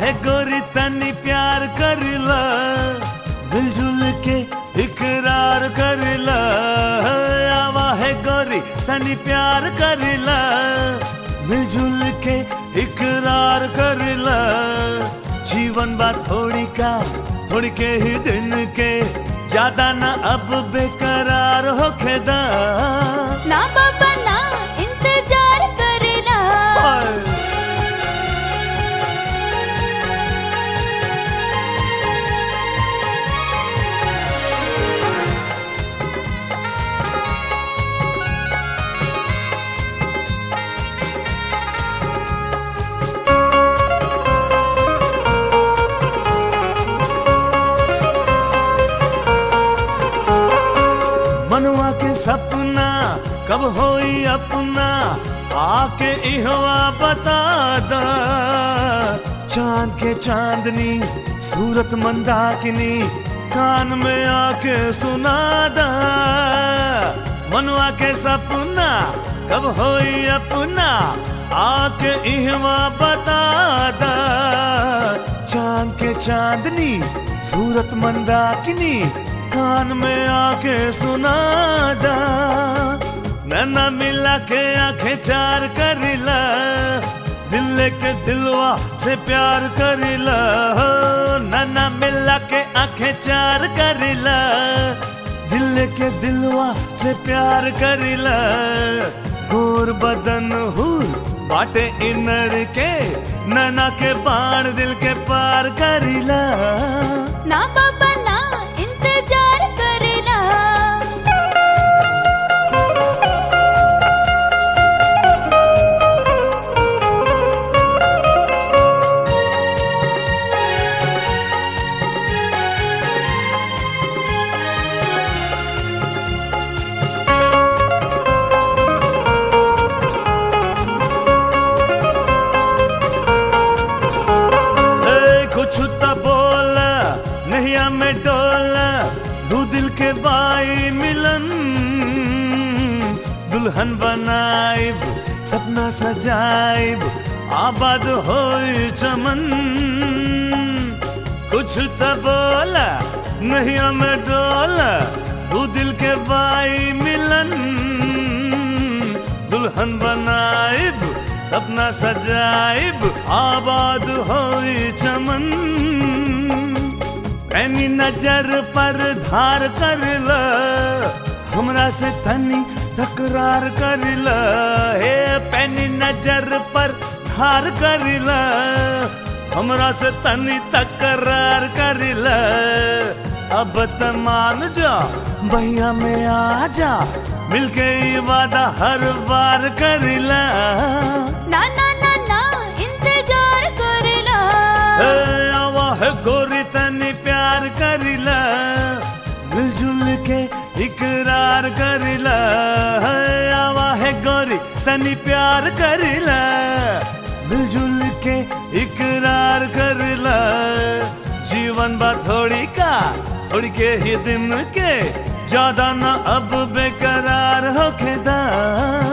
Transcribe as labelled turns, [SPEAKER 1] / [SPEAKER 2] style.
[SPEAKER 1] है गोरी तनी प्यार करिला मिलजुल के इकरार करिला आवा है गोरी तनी प्यार करिला मिलजुल के इकरार करिला जीवन बा थोड़ी का थोड़ी के ही दिन के ज्यादा ना अब बेकरार होखे दा
[SPEAKER 2] ना बाबा ना इंतजार करेला
[SPEAKER 1] मनवा के सपना कब होई अपना आके इहवा बता दा चांद के चांदनी सूरत मंदाकिनी कान में आके सुना दा मनवा के सपना कब होई अपना आके इहवा बता दा चांद के चांदनी सूरत मंदाकिनी कान में आके सुना दा नैना मिला के आंखें चार करिला दिल के दिलवा से प्यार करिला हो नैना मिला के आंखें चार करिला दिल के दिलवा से प्यार करिला गोर बदन हुर बाटे इनर के नैना के बाण दिल के पार करिला
[SPEAKER 2] ना बाबा ना इंतजार करेला
[SPEAKER 1] ए, कुछ तो बोल नैया में डोल दू दिल के बाई मिलन दुल्हन बनाइब सपना सजाइब आबाद होई चमन कुछ तो बोल नैया में डोल दू दिल के बाई मिलन दुल्हन बनाइब सपना सजाइब आबाद होई चमन पैनी नजर पर धार कर ल हमरा से तनी तकरार कर ल हे पैनी नजर पर धार कर ल हमरा से तनी तकरार कर ल अब त मान जा भैया में आ जा मिलके ई वादा हर बार करिला
[SPEAKER 2] ना ना ना ना इंतजार करेला
[SPEAKER 1] ए, आवा है गोरी तनी प्यार करिला मिलजुल के इकरार करिला है, आवा है गोरी तनी प्यार करिला मिलजुल के इकरार करिला जीवन बा थोड़ी का थोड़ी के ही दिन के ज्यादा ना अब बेकरार होके दा